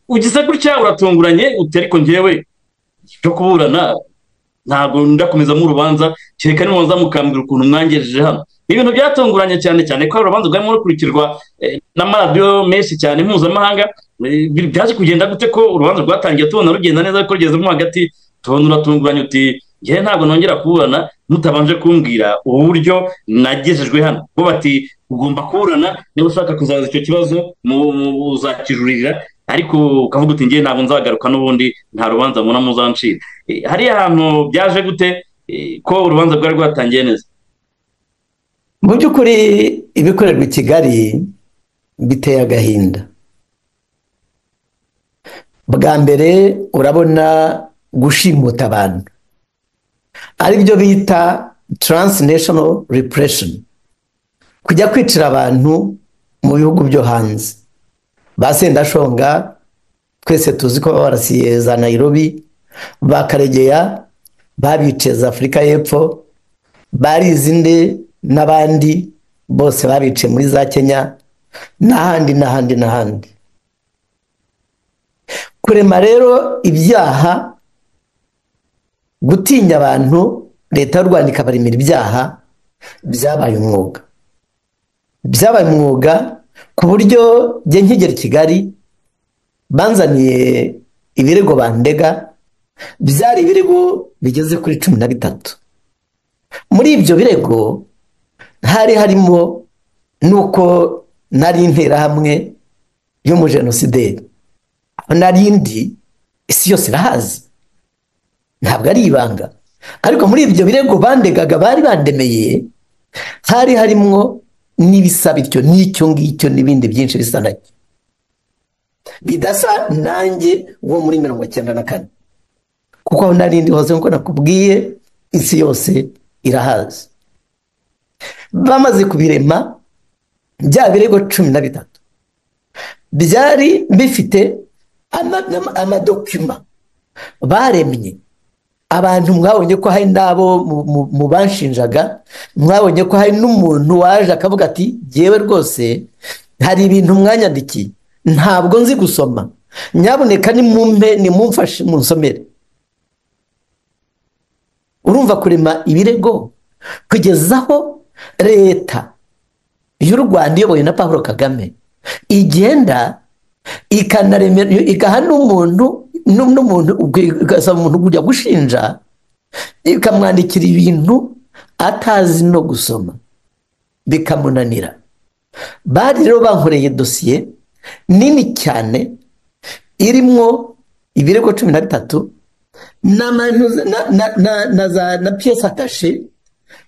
ugize gutya uratunguranye uti ariko ngewe cyo kuburana ntabwo ndakomeza mu rubanza kereka nimubanza mukambwira ukuntu mwangejeje hano ni ibintu byatunguranye cyane cyane ko urubanza rwarimo rukurikirwa n'amaradiyo menshi cyane mpuzamahanga byaje kugenda gute ko urubanza rwatangiye tubona rugenda neza ko rugezemo hagati tubona uratunguranye uti ngewe ntabwo nongera kuburana mutabanje kumbwira uburyo nagejejwe hano bo bati ugomba kuburana niba ushaka kuzaza icyo kibazo uzakijuririra ariko ukavuga uti ngewe ntabwo nzagaruka n'ubundi nta rubanza mubona muzancira hariya hantu byaje gute ko urubanza rwari rwatangiye neza mu by'ukuri ibikorerwa i kigali biteye agahinda bwa mbere urabona gushimuta abantu aribyo bita transnational repression kujya kwicira abantu mu bihugu byo hanze ba sendashonga twese tuzi ko barasiye za nayirobi ba karegeya babice za afurika y'epfo barizinde n'abandi bose babice muri za kenya n'ahandi n'ahandi n'ahandi kurema rero ibyaha gutinya abantu leta y'u rwanda ikabaremera ibyaha byabaye umwuga byabaye umwuga ku buryo njye nkigera i kigali banzaniye ibirego bandega byari ibirego bigeze kuri cumi na bitatu muri ibyo birego hari harimo n'uko nari interahamwe y'umujenosideri nari indi isi yose irahazi ntabwo ari ibanga ariko muri ibyo birego bandegaga bari bandemeye hari harimo n'ibisa bityo n'icyo ngicyo n'ibindi byinshi bisa nacyo bidasa nanjye wo muri mirongo icyenda na kane kuko aho nari ndi hose nk'uko nakubwiye isi yose irahazi bamaze kubirema bya birego cumi na bitatu byari bifite amadokima baremye abantu mwabonye ko hari n'abo mu banshinjaga mwabonye ko hari n'umuntu waje akavuga ati ngewe rwose hari ibintu mwanyandikiye ntabwo nzi gusoma nyaboneka nimumpe nimumfashe munsomere urumva kurema ibirego kugeza aho leta y'u rwanda iyobowe na paul kagame igenda igaha n'umuntu n'umuntu ugasaba umuntu kujya gushinja ikamwandikira ibintu atazi no gusoma bikamunanira bari rero bankoreye dosiye nini cyane irimo ibirego cumi na bitatu na piyesi atashe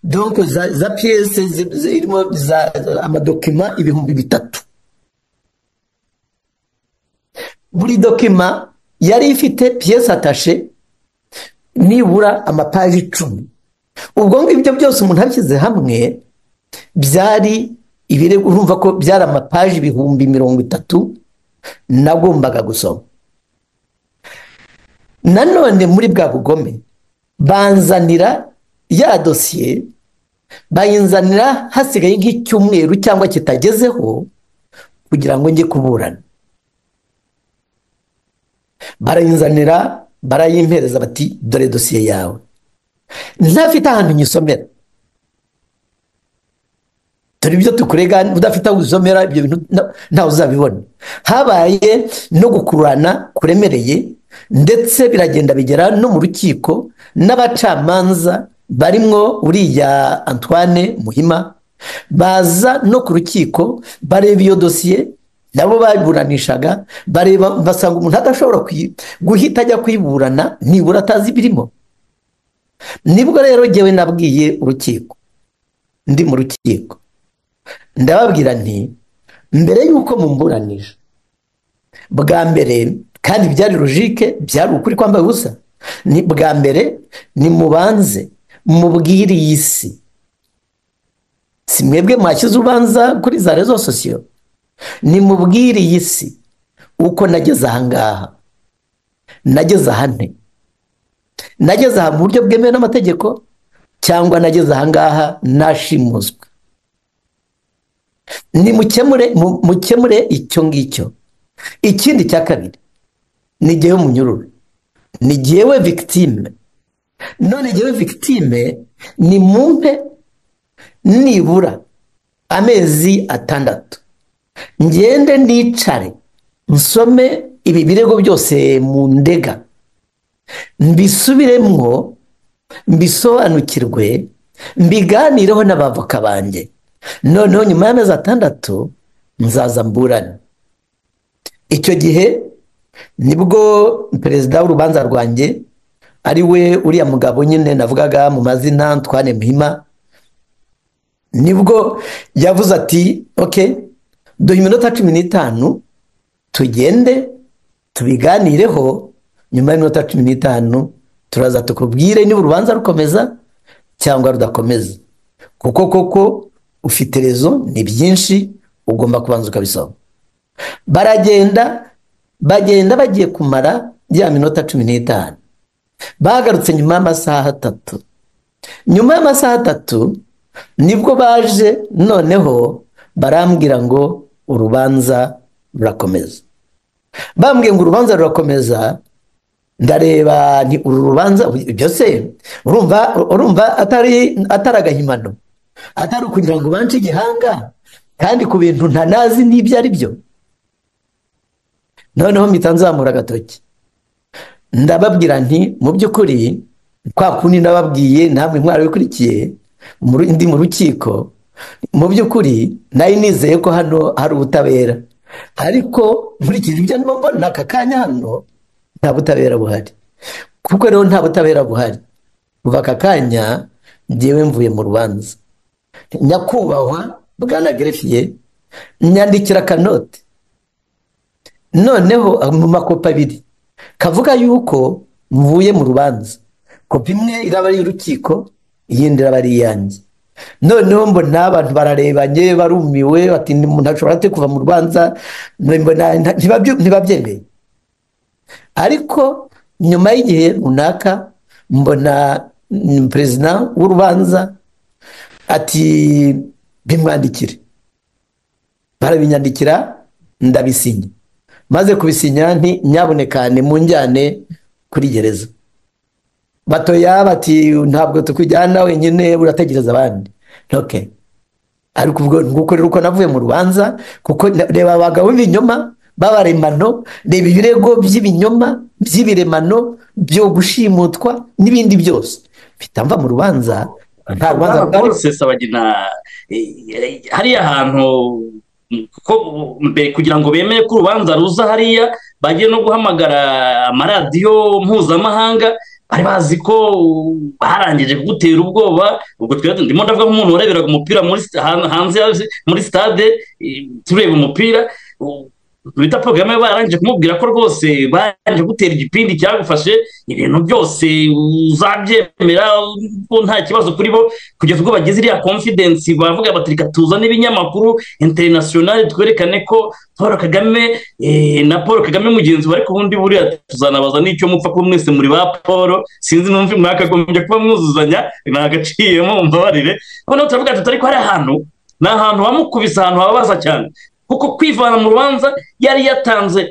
donko za piyesi zirimo amadokima ibihumbi bitatu buri dokima yari ifite piyesi atashe nibura amapaji icumi ubwo ngibyo byose umuntu abishyize hamwe byari ibirego urumva ko byari amapaji ibihumbi mirongo itatu nagombaga gusoma nanone muri bwa bugome banzanira ya dosiye bayinzanira hasigaye nk'icyumweru cyangwa kitagezeho kugira ngo njye kuburana barayinzanira barayimpereza bati dore dosiye yawe ntafite ahantu nyisomera dore ibyo tukurega udafite aho usomera ibyo bintu ntawe uzabibona habaye no gukururana kuremereye ndetse biragenda bigera no mu rukiko n'abacamanza barimwo uriya antoine muhima baza no ku rukiko bareba iyo dosiye nabo baburanishaga bareba basanga umuntu adashobora guhita ajya kuyiburana nibura atazi ibirimo nibwo rero ngewe nabwiye urukiko ndi mu rukiko ndababwira nti mbere y'uko mumburanisha bwa mbere kandi byari logike byari ukuri kwambaye ubusa ni bwa mbere nimubanze mubwire iyi si si mwebwe mwashyize urubanza kuri za rezo sosiyo nimubwire iyi si uko nageze ahangaha nageze ahane nageze aha mu buryo bwemewe n'amategeko cyangwa nageze ahangaha nashimuswe nimukemure mukemure icyo ngicyo ikindi cya kabiri ni igihe munyururu ni igihewe victime none igihewe victime ni mumpe nibura amezi atandatu ngende nicare nsome ibi birego byose mu ndega mbisubiremwo mbisobanukirwe mbiganireho n'abavoka banjye noneho nyuma y'amezi atandatu nzaza mburane icyo gihe nibwo perezida w'urubanza rwanjye ari we uriya mugabo nyine navugaga mu mazina twane muhima nibwo yavuze ati oke duha iminota cumi n'itanu tugende tubiganireho nyuma y'iminota cumi n'itanu turaza tukubwire niba urubanza rukomeza cyangwa rudakomeza kuko koko ufite rezo ni byinshi ugomba kubanza ukabisoma baragenda bagenda bagiye kumara ya minota cumi n'itanu bagarutse nyuma y'amasaha atatu nyuma y'amasaha atatu nibwo baje noneho barambwira ngo urubanza rurakomeza bambwiye ngo urubanza rurakomeza ndareba ni uru rubanza byose urumva urumva atari atari agahimano atari ukugira ngo ubance igihanga kandi ku bintu ntanazi n'ibyo ari byo noneho mpita nzamura agatoki ndababwira nti mu by'ukuri kwa kundi nababwiye ntabwo mwari wikurikiye ndi mu rukiko mu by'ukuri nari nizeye ko hano hari ubutabera ariko nkurikije ibyo ndimo mbona aka kanya hano nta butabera buhari kuko rero nta butabera buhari kuva aka kanya ngewe mvuye mu rubanza nyakubahwa bwana gerefiye nyandikira akanote noneho mu makopi abiri kavuga yuko mvuye mu rubanza kopi imwe iraba ari iy'urukiko iyindi iraba ari iyanjye noneho mbona abantu bararebanye barumiwe bati umuntu ashobora ate kuva mu rubanza ntibabyemeye ariko nyuma y'igihe runaka mbona perezida w'urubanza ati bimwandikire barabinyandikira ndabisinya maze kubisinya nti nyaboneka munjyane kuri gereza batoya bati ntabwo tukujyana wenyine urategereza abandi ntoke ariko ubwo nguko rero uko navuye mu rubanza kuko reba abagabo b'ibinyoma b'abaremano reba ibirego by'ibinyoma by'ibiremano byo gushimutwa n'ibindi byose bitamva mu rubanza nta rubanza rwari hariya hantu kugira ngo bemere ko urubanza ruza hariya bagiye no guhamagara amaradiyo mpuzamahanga bari bazi ko barangije kugutera ubwoba ubwo ndimo ndavuga nk'umuntu wareberaga umupira hanze muri sitade tureba umupira bita porogaramu barangije kumubwira ko rwose barangije gutera igipindi cyagufashe ibintu byose uzabyemera ko nta kibazo kuri bo kugeza ubwo bagize iriya konfidensi bavuga bati reka tuzane ibinyamakuru interinasiyonari twerekane ko paul kagame na paul kagame mugenzi we ariko ubundi buriya tuzanabaza n'icyo mupfa kuba mwese muri ba paul sinzi n'umvi mwakagombye kuba mwuzuzanya ntagaciyemo mumbabarire noneho turavuga tuti ariko hari ahantu ni ahantu bamukubise ahantu hababaza cyane kuko kwivana mu rubanza yari yatanze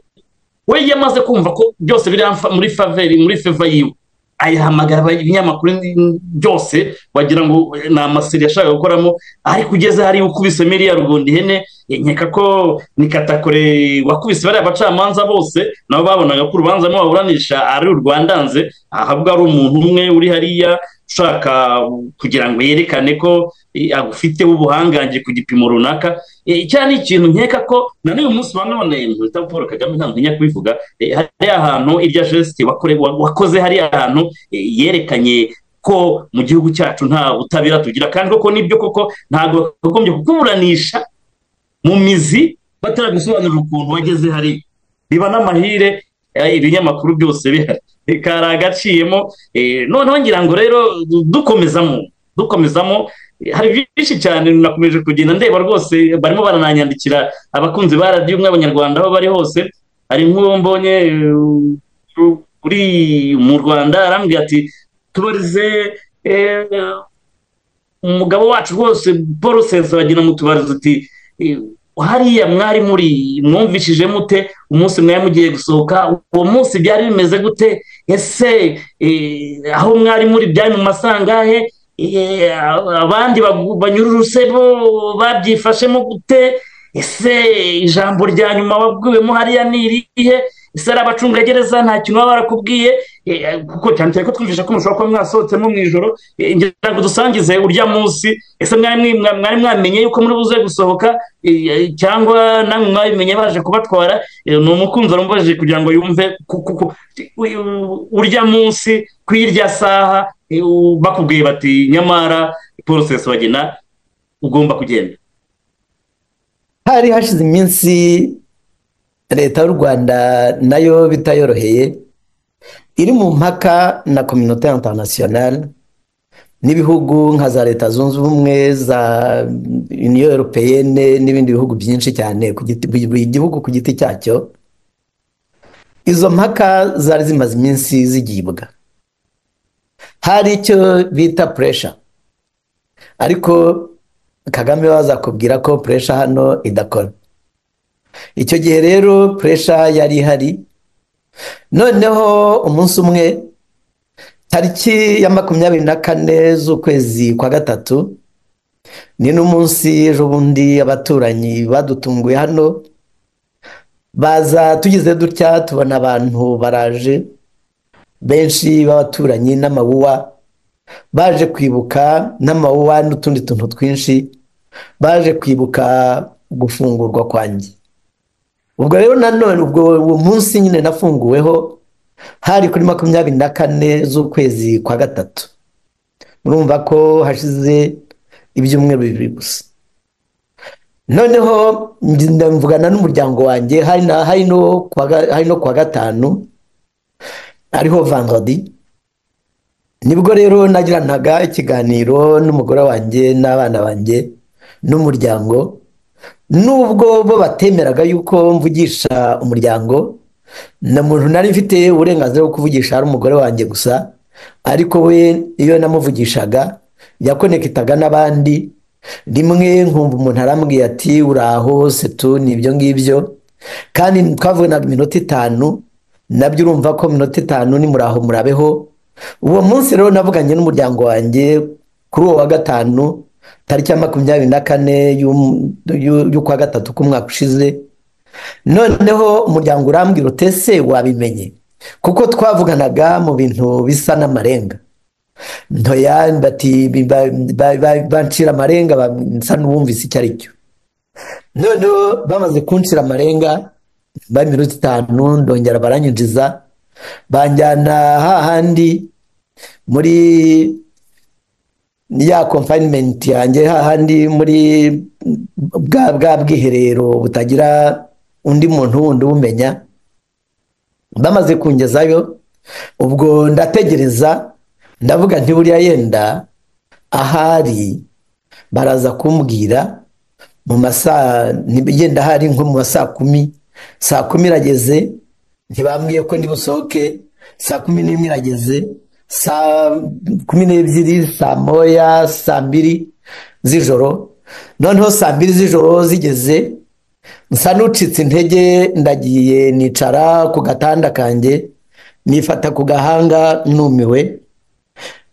we yamaze kumva ko byose biri muri faveri muri feva yiwe ayahamagara ibinyamakuru byose wagira ngo ni amaseri yashaka gukoramo ariko ugeze hari ukubise miliyari rugundi ihene nkeka ko ni katakore wakubise bariya bacamanza bose nabo babonaga ko urubanza rurimo baburanisha ari urwandanze ahabwa ari umuntu umwe uri hariya ushaka kugira ngo yerekane ko agufiteho ubuhangange ku gipimo runaka icyo ni ikintu nkeka ko na n'uyu munsi wa none bita paul kagame ntabwo ntinya kubivuga hariya hantu irya jesite wakoze hariya hantu yerekanye ko mu gihugu cyacu nta butabera tugira kandi koko nibyo koko ntabwo bakagombye kukuburanisha mu mizi bataragusobanurira ukuntu wageze hariya biba n'amahire ibinyamakuru byose bihari karagaciyemo noneho ngira ngo rero dukomezamo dukomezamo hari byinshi cyane nakomeje kugenda ndeba rwose barimo barananyandikira abakunzi ba radiyo umwe abanyarwanda aho bari hose hari nk'uwo mbonye uri mu rwanda arambwira ati tubarize umugabo wacu rwose paul sesa bagenda mutubariza uti hariya mwari muri mwumvishije mute umunsi mwari mugiye gusohoka uwo munsi byari bimeze gute ese aho mwari muri byari mu masangahe abandi banyururuse bo babyifashemo gute ese ijambo rya nyuma wabwiwemo hariya ni irihe ese ari abacungagereza nta kintu baba barakubwiye kuko cyane cyane ko twumvise ko mushobora kuba mwasohotsemo mu ijoro ngira ngo dusangize urya munsi ese mwari mwamenye yuko muri buze gusohoka cyangwa namwe mwabimenye baje kubatwara ni umukunzi warumvajije kugira ngo yumve urya munsi ku irya saha bakubwiye bati nyamara porosesi bagena ugomba kugenda hari hashize iminsi leta y'u rwanda nayo bitayoroheye iri mu mpaka na kominote interinasiyonari n'ibihugu nka za leta zunze ubumwe za uniyo europeyene n'ibindi bihugu byinshi cyane buri gihugu ku giti cyacyo izo mpaka zari zimaze iminsi zigibwa hari icyo bita puresha ariko kagame bazakubwira ko puresha hano idakora icyo gihe rero puresha yari ihari noneho umunsi umwe tariki ya makumyabiri na kane z'ukwezi kwa gatatu ni n'umunsi ejo bundi abaturanyi badutunguye hano baza tugize dutya tubona abantu baraje benshi b'abaturanyi n'amawuwa baje kwibuka n'amawuwa n'utundi tuntu twinshi baje kwibuka gufungurwa kwanjye ubwo rero nanone ubwo uwo munsi nyine nafunguweho hari kuri makumyabiri na kane z'ukwezi kwa gatatu murumva ko hashize ibyumweru bibiri gusa noneho mvugana n'umuryango wanjye hari no kuwa gatanu ariho vandodi nibwo rero nagiranaga ikiganiro n'umugore wanjye n'abana banjye n'umuryango nubwo bo batemeraga yuko mvugisha umuryango na muntu nari mfite uburenganzira bwo kuvugisha ari umugore wanjye gusa ariko we iyo namuvugishaga yakonekitaga n'abandi rimwe nkumva umuntu arambwiye ati uraho setu ni ibyo ngibyo kandi twavuganaga iminota itanu nabyo urumva ko minota itanu ni muraho murabeho uwo munsi rero navuganye n'umuryango wanjye kuri uwo wa gatanu tariki ya makumyabiri na kane y'ukwa gatatu k'umwaka ushize noneho umuryango urambwira utese wabimenye kuko twavuganaga mu bintu bisa n'amarenga ntoya bati bancira amarenga nsa n'uwumvise icyo ari cyo noneho bamaze kuncira amarenga ba minota itanu ndongera baranyinjiza banjyana hahandi muri ya confinement yanjye hahandi muri bwa bwa bwiherero butagira undi muntu wundi ubumenya bamaze kungezayo ubwo ndategereza ndavuga nti buriya yenda ahari baraza kumbwira mu masaa yenda ahari nko mu saa kumi saa kumi irageze ntibambwiye ko ndibusohoke saa kumi n'imwe irageze saa kumi n'ebyiri saa moya saa mbiri z'ijoro noneho saa mbiri z'ijoro zigeze nsa n'ucitse intege ndagiye nicara ku gatanda kanjye nifata ku gahanga numiwe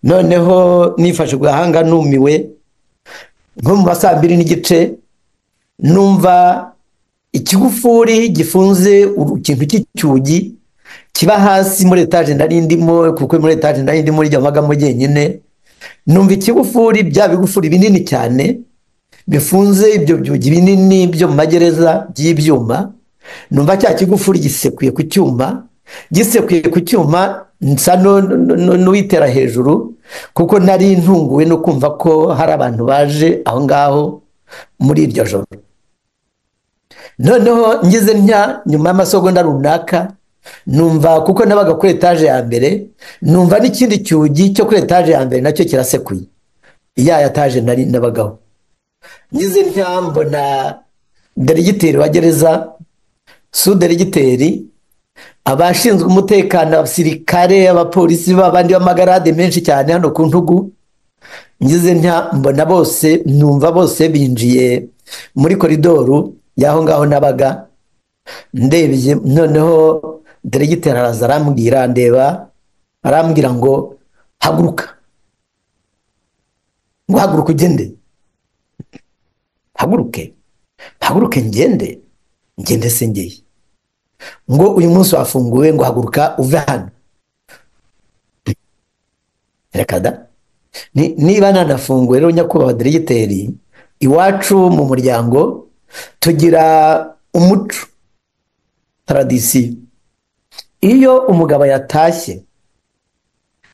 noneho nifashe ku gahanga numiwe nko mu ma saa mbiri n'igice numva ikigufuri gifunze ikintu cy'icyugi kiba hasi muri etaje nari ndimo kuko muri etaje nari ndimo rijya amagamo jyenyine numva ikigufuri bya bigufuri binini cyane bifunze ibyo byugi binini byo mu magereza by'ibyuma numva cya kigufuri gisekuye ku cyuma gisekuye ku cyuma nsa n'uwitera hejuru kuko nari ntunguwe no kumva ko hari abantu baje aho ngaho muri iryo joro noneho ngize ntya nyuma y'amasogonda runaka numva kuko nabaga kuri etaje ya mbere numva n'ikindi cyugi cyo kuri etaje ya mbere nacyo kirasekuye ya etaje nari nabagaho ngize ntya mbona deregiteri wa gereza su deregiteri abashinzwe umutekano abasirikare abapolisi b'abandi b'amagarade menshi cyane hano ku ntugu ngize ntya mbona bose numva bose binjiye muri koridoru y'aho ngaho nabaga ndebye noneho deregiteri araza arambwira ndeba arambwira ngo haguruka ngo haguruka ugende haguruke haguruke ngende ngende se ngeye ngo uyu munsi wafunguwe ngo haguruka uve hano reka da niba nanafunguwe rero nyakubahwa deregiteri iwacu mu muryango tugira umuco taradisiyo iyo umugabo yatashye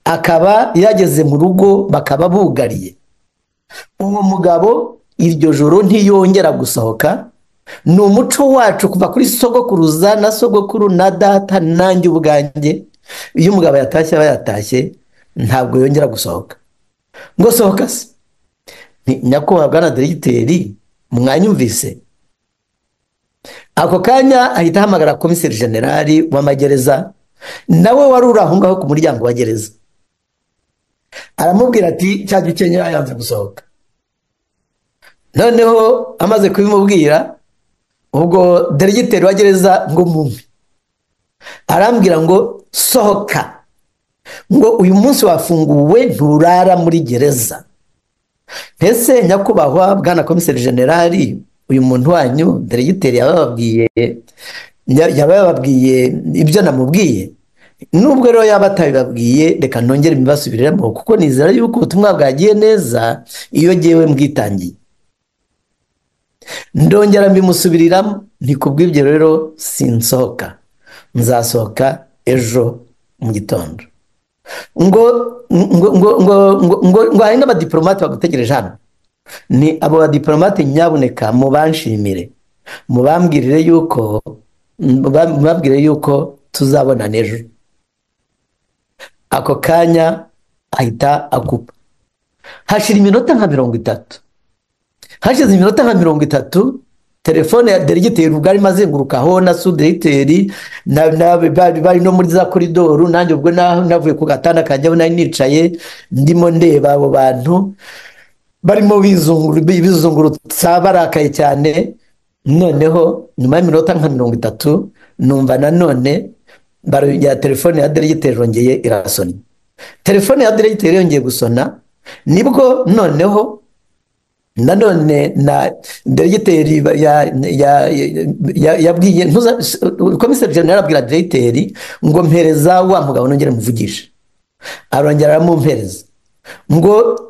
akaba yageze mu rugo bakaba bugariye uwo mugabo iryo joro ntiyongera gusohoka ni umuco wacu kuva kuri sogokuruza na sogokuru na data nanjye ubwanjye iyo umugabo yatashye aba yatashye ntabwo yongera gusohoka ngo sohoka se nyakubahwa bwana deregiteri mwanyumvise ako kanya ahita ahamagara komiseri generali w'amagereza nawe wari uri aho ngaho ku muryango wa gereza aramubwira ati cya gikenya yanze gusohoka noneho amaze kubimubwira ubwo deregiteri wa gereza ngo mumve arambwira ngo sohoka ngo uyu munsi wafunguwe nturara muri gereza ese nyakubahwa bwana komiseri generali uyu muntu wanyu deregiteri yabababwiye yaba yababwiye ibyo namubwiye nubwo rero yaba atabibabwiye reka nongere mbibasubiriremo kuko nizera yuko ubutumwa bwagiye neza iyo ngewe mbwitangiye ndongera mbimusubiriramo kubw'ibyo rero sinsohoka nzasohoka ejo mu gitondo ngo ngo ngo ngo ngo ngo ngo hari n'abadiporomate bagutegereje hano ni abo badiporomate nyabuneka mubanshimire mubambwirire yuko mubabwire yuko tuzabona n'ejo ako kanya ahita akupa hashira iminota nka mirongo itatu hashize iminota nka mirongo itatu telefone ya deregiteri ubwo arimo azengurukaho na suderegiteri bari no muri za koridoru nanjye ubwo navuye ku gatanda kanjyaho nari nicaye ndimo ndeba abo bantu barimo bizungurutsa barakaye cyane noneho nyuma y'iminota nka mirongo itatu numva nanone ya telefone ya deregiteri yongeye irasona telefone ya deregiteri yongeye gusona nibwo noneho nanone na deregiteri yabwiye komiseri jenera abwira deregiteri ngo mpereza wa mugabo nongere muvugishe arongera aramumpereza ngo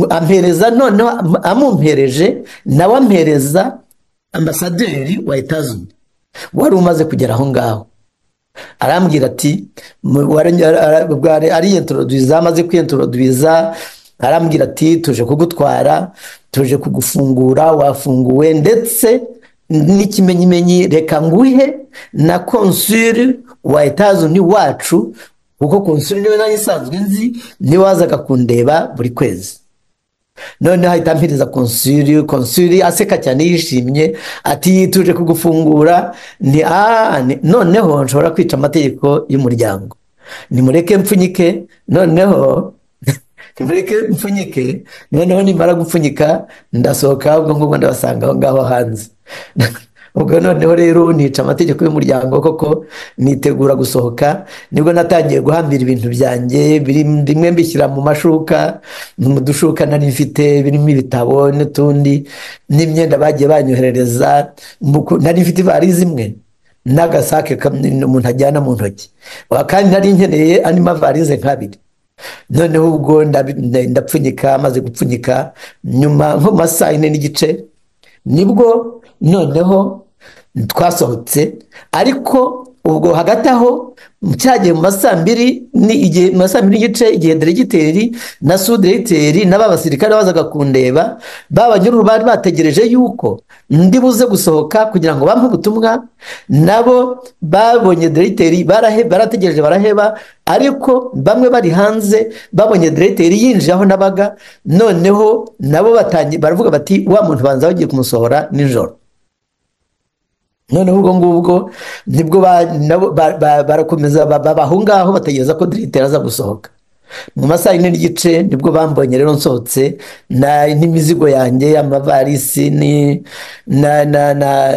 ampereza noneho amumpereje nawe ampereza ambasaderi wa etazuni wari umaze kugera aho ngaho arambwira ati ariyenturoduwiza amaze kwiyenturoduwiza arambwira ati tuje kugutwara tuje kugufungura wafunguwe ndetse n'ikimenyimenyi reka nguhe na konsuri wa etazuni wacu kuko konsuri niwe nayo isanzwe nzi niwe wazaga kundeba buri kwezi noneho ahita ampereza konsuri konsuri aseka cyane yishimye ati tuje kugufungura ni noneho nshobora kwica amategeko y'umuryango nimureke mpfunyike noneho mureke mpfunyike noneho nimara gupfunyika ndasohoka ubwo ngubwo ndabasanga aho ngaho hanze ubwo noneho rero nica amategeko y'umuryango koko nitegura gusohoka nibwo natangiye guhambira ibintu byanjye bimwe mbishyira mu mashuka mu dushuka nari mfite birimo ibitabo n'utundi n'imyenda bagiye banyoherereza nari mfite ivarisi imwe n'agasake umuntu ajyana mu ntoki kandi nari nkeneye andi mavarize nk'abiri noneho ubwo ndapfunyika amaze gupfunyika nyuma nko mu saa yine n'igice nibwo noneho twasohotse ariko ubwo hagati aho cyagiye mu masaa mbiri mu masaa mbiri n'igice igihe deregiteri na suderegiteri n'aba basirikare bazaga kundeba babanyururu bari bategereje yuko ndi buze gusohoka kugira ngo bampe ubutumwa nabo babonye deregiteri barategereje baraheba ariko bamwe bari hanze babonye deregiteri yinjiye aho nabaga noneho nabo baravuga bati wa muntu banza bagiye kumusohora nijoro noneho ubwo ngubwo nibwo barakomeza baba aho ngaho bategereza ko deregiteri aza gusohoka mu masaha yine n'igice nibwo bambonye rero nsohotse na- n'imizigo yanjye amavarisi ni- na- na- na-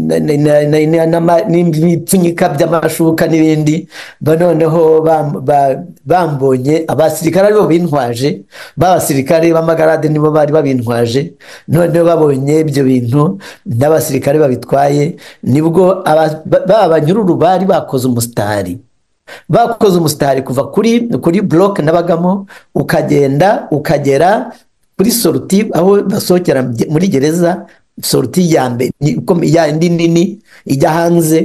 na- na- na- na- na- n'ama- n'ibipfunyika by'amashuka n'ibindi ba noneho bam- ba- bambonye abasirikare aribo bintwaje b'abasirikare b'amagarade nibo bari babintwaje noneho babonye ibyo bintu n'abasirikare babitwaye nibwo aba- ba- ba banyururu bari bakoze umusitari bakoze umusitari kuva kuri kuri buroke nabagamo ukagenda ukagera kuri soruti aho basohokera mu- muri gereza soruti ya mbere ni- ikom- ya indi nini ijya hanze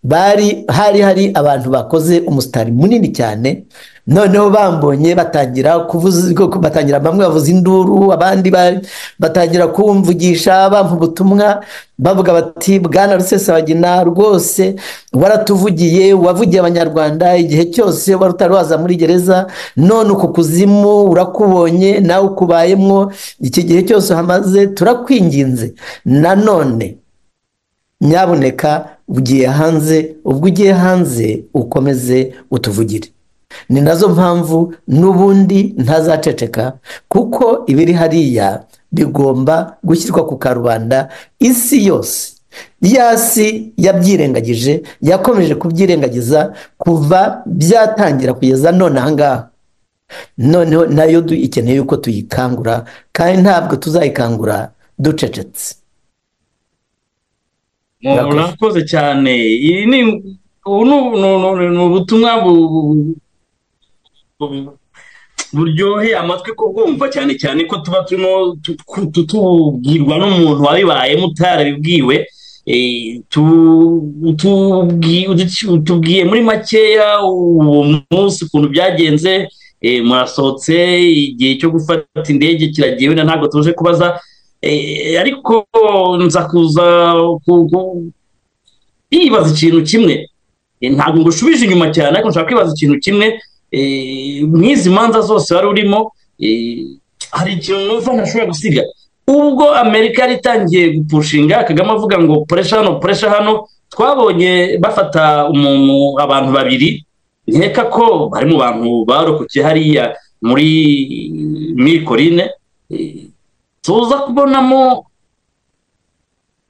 bari hari hari abantu bakoze umusitari munini cyane noneho bambonye batangira kuvuza ko- ko batangira bamwe bavuza induru abandi ba- batangira kumvugisha bampa ubutumwa bavuga bati bwana rusesabagina rwose waratuvugiye wavugiye abanyarwanda igihe cyose wari utari waza muri gereza none uku kuzimu urakubonye nawe ukubayemwo iki gihe cyose uhamaze turakwinginze nanone nyabuneka ugiye hanze ubwo ugiye hanze ukomeze utuvugire ni nazo mpamvu n'ubundi ntazaceceka kuko ibiri hariya bigomba gushyirwa ku karubanda isi yose ya si yabyirengagije yakomeje kubyirengagiza kuva byatangira kugeza none ahangaha noneho nayo du- ikeneye yuko tuyikangura kandi ntabwo tuzayikangura ducecetse Murakoze. murakoze cyane iyi ni ubu ni ni- ni- ni ubutumwa bu- bu- bu- buryoheye amatwi kubwumva cyane cyane ko tuba turimo tu- tu- tu- tubwirwa n'umuntu wabibayemo utarabibwiwe Eh, tu- tubwi- uduci- tubwiye muri makeya uwo munsi ukuntu byagenze eh, murasohotse igihe cyo gufata indege kiragiye wenda ntabwo tuje kubaza Eh, ariko nza kuza ku- ku- yibaza ikintu kimwe Eh, ntabwo ngo ushubije inyuma cyane ariko nshaka kwibaza ikintu kimwe Eh, mwizi manza zose wari urimo eh, hari ikintu numva ntashobora gusiga ubwo amerika yari itangiye gupushinga kagame avuga ngo puresha hano puresha hano twabonye bafata umuntu abantu babiri nkeka ko bari mu bantu barokokeye hariya muri mikorine Eh, tuza kubonamo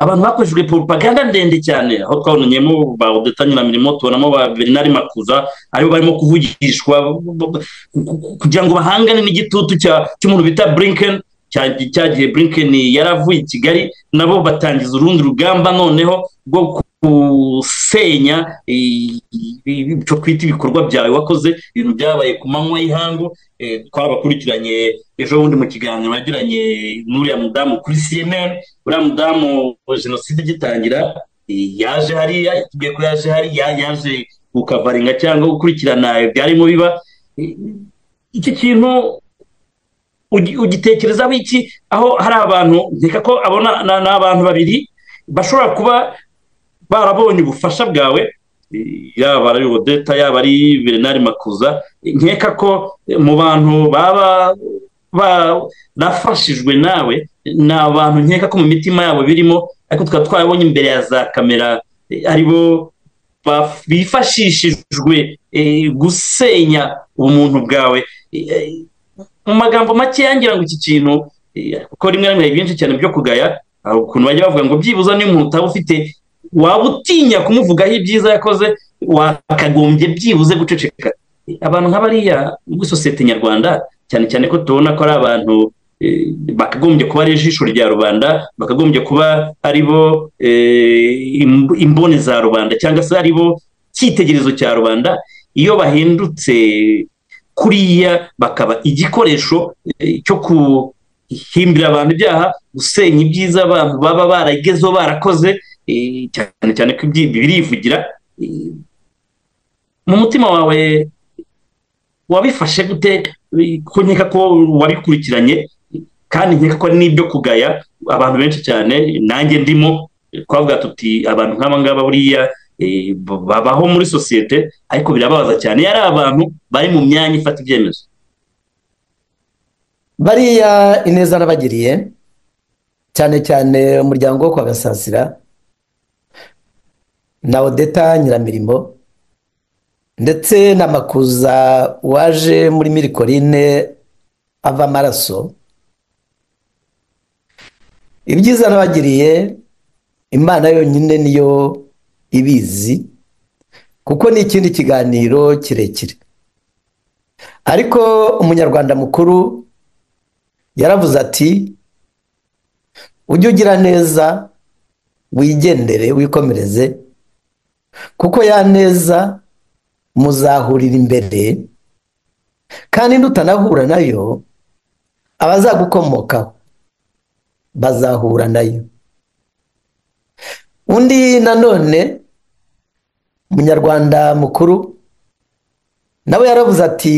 abantu bakoreshejwe propaganda ndende cyane aho twabonanyemo ba odeta nyiramirimo tubonamo ba bernard makuza aribo barimo kuvugishwa b- b- b- kugira ngo bahangane n'igitutu cya- cy'umuntu bita blinken cya- cya gihe blinken yaravuye i kigali nabo batangiza urundi rugamba noneho rwo gusenya i- i- icyo twita ibikorwa byawe wakoze ibintu byabaye ku manywa y'ihangu eh, twabakurikiranye ejo bundi mu kiganiro yagiranye n'uriya mudamu kuri cnn uriya mudamu jenoside igitangira eh, yaje hariya yatubwiye ko yaje hariya yaje gukavaringa cyangwa gukurikirana ibyarimo biba Eh, iki kintu ugi- ugitekerezaho iki aho hari abantu nkeka ko abona na- ni abantu babiri bashobora kuba barabonye ubufasha bwawe eh, yaba ari odeta yaba ari bernard makuza Eh, nkeka ko eh, mu bantu baba ba- bafashijwe nawe ni abantu nkeka ko mu mitima yabo birimo ariko tukaba twabonye imbere ya za kamera eh, aribo baf- bifashishijwe eh, gusenya ubumuntu bwawe Eh, eh, mu magambo make yangira ngo iki kintu eh, kuko rimwe na rimwe hari byinshi cyane byo kugaya hari ukuntu bajya bavuga ngo byibuza niyo umuntu utaba ufite waba utinya kumuvugaho ibyiza yakoze wakagombye byibuze guceceka Eh, abantu nk'abariya muri sosiyete nyarwanda cyane cyane ko tubona ko ari abantu eh, bakagombye kuba ari ijisho rya rubanda bakagombye kuba ari bo eh, imb- imboni za rubanda cyangwa se ari bo cyitegererezo cya rubanda iyo bahindutse kuriya bakaba igikoresho eh, cyo guhimbira abantu ibyaha gusenya ibyiza abantu baba baragezeho barakoze eh, cyane cyane ko ibyi- birivugira eh, mu mutima wawe wabifashe gute Eh, ko nkeka ko wabikurikiranye kandi nkeka ko ari n'ibyo kugaya abantu benshi cyane nanjye ndimo eh, twavuga tuti abantu nk'aba ngaba buriya eh, b- babaho muri sosiyete ariko birababaza cyane iyo ari abantu bari mu myanya ifata ibyemezo bariya ineza nabagiriye cyane cyane umuryango wo kwa gasasira na odeta nyiramirimo ndetse na makuza waje muri mirikorine ava amaraso ibyiza nabagiriye imana yonyine niyo ibizi kuko ni ikindi kiganiro kirekire ariko umunyarwanda mukuru yaravuze ati ujye ugira neza wigendere wikomereze kuko ya neza muzahurira imbere kandi nutanahura nayo abazagukomokaho bazahura nayo undi nanone umunyarwanda mukuru nawe yaravuze ati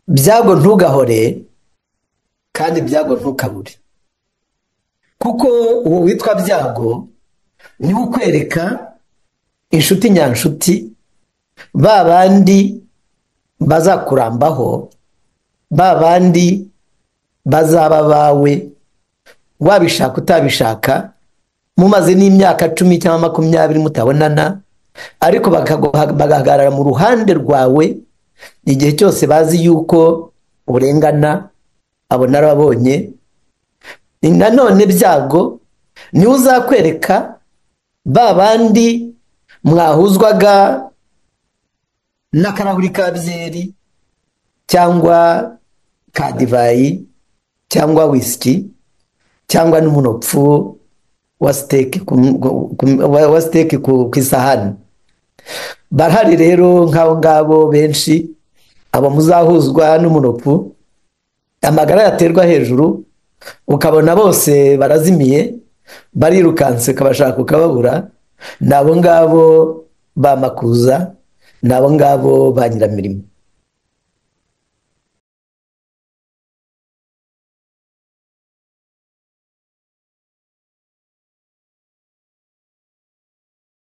byago ntugahore kandi byago ntukabure kuko uwo witwa byago niwe ukwereka inshuti nyanshuti ba bandi bazakurambaho ba bandi bazaba abawe wabishaka utabishaka mumaze n'imyaka cumi cyangwa makumyabiri mutabonana ariko bagahagarara mu ruhande rwawe igihe cyose bazi yuko urengana abo narababonye nanone byago niwe uzakwereka ba bandi mwahuzwaga n'akarahuri ka byeri cyangwa ka divayi cyangwa wisiki cyangwa n'umunopfu wa siteke ku isahani barahari rero nk'abo ngabo benshi abo muzahuzwa n'umunopfu amagara yaterwa hejuru ukabona bose barazimiye barirukanse ukabashaka ukababura ni abo ngabo bamakuza ni abo ngabo ba nyiramirimo